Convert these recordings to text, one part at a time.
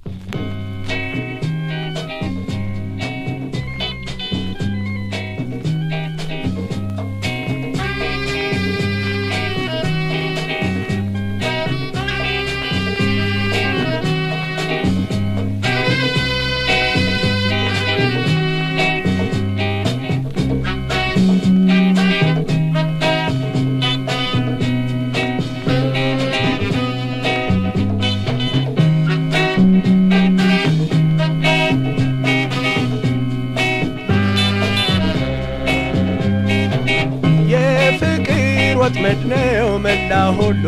የፍቅር ወጥመድ ነው መላ ሁሉ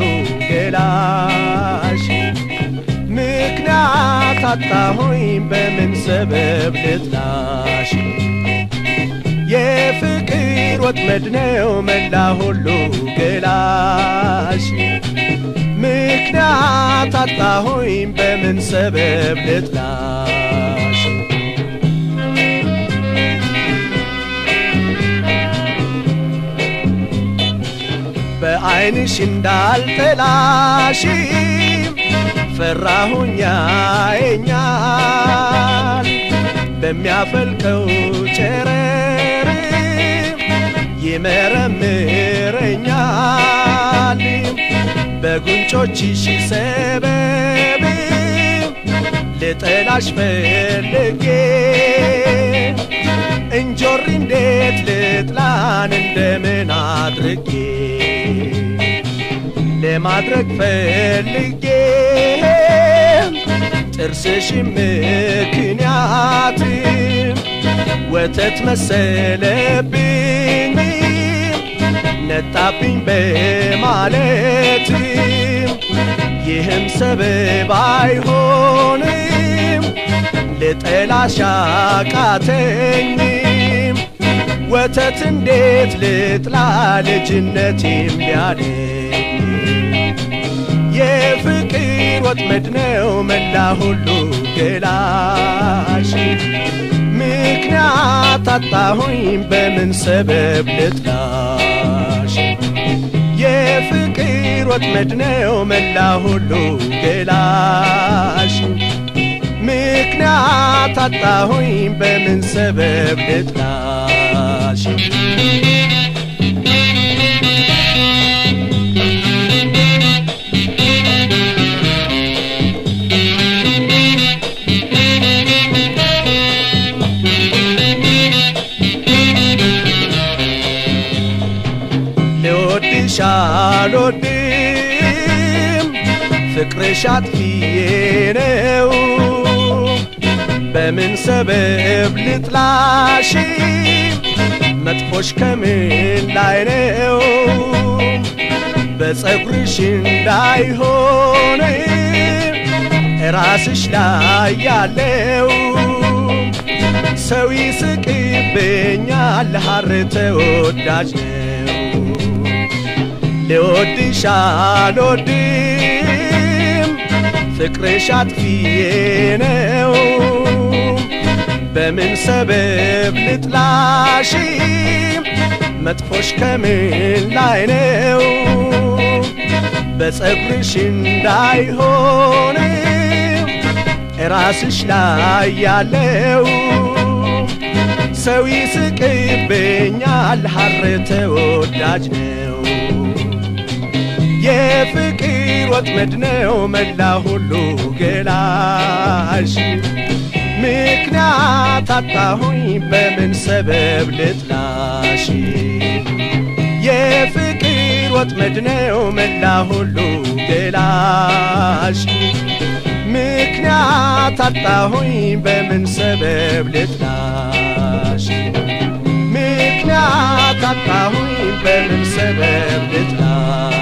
ገላሽ ምክንያት አጣሁኝ በምን ሰበብ ልጥላሽ የፍቅር ወጥመድ ነው መላ ሁሉ ገላሽ ምክንያት አጣሁኝ በምን ሰበብ ልጥላሽ በዐይንሽ እንዳልጠላሽ ፈራሁኛ የኛል በሚያፈልቀው ጨረር ይመረምረኛል በጉንጮችሽ ሰበብ ልጠላሽ ፈልጌ እንጆሪ እንዴት ልጥላን እንደምን አድርጌ ለማድረግ ፈልጌ ጥርስሽ ምክንያት ወተት መሰለብኝ ነጣብኝ በማለት ይህም ሰበብ አይሆንም ልጠላሽ አቃተኝም ወተት እንዴት ልጥላ ልጅነቴም ቢያለኝ የፍቅር ወጥመድ ነው መላ ሁሉ ገላሽ ምክንያት አጣሁኝ በምን ሰበብ ልጥላሽ የፍቅር ወጥመድ ነው መላ ሁሉ ገላሽ ምክንያት አጣሁኝ በምን ሰበብ ልጥላሽ ልወድሽ አልወድም ፍቅርሽ አጥፊዬ ነው በምን ሰበብ ልጥላሽ መጥፎሽ ከምን ላይ ነው በጸጉርሽ እንዳይሆን ራስሽ ላይ ያለው ሰው ይስቅብኛል ሐር ተወዳጅ ነው ልወድሽ አልወድም ፍቅርሽ አጥፊዬ ነው በምን ሰበብ ልጥላሽ መጥፎሽ ከምን ላይ ነው በጸጉርሽ እንዳይሆን ራስሽ ላይ ያለው ሰው ይስቅብኛል ሐር ተወዳጅ ነው የፍቅር ወጥመድ ነው መላ ሁሉ ገላሽ ምክንያት አጣሁኝ በምን ሰበብ ልጥላሽ የፍቅር ወጥመድ ነው መላ ሁሉ ገላሽ ምክንያት አጣሁኝ በምን ሰበብ ልጥላሽ ምክንያት አጣሁኝ በምን ሰበብ ልጥላሽ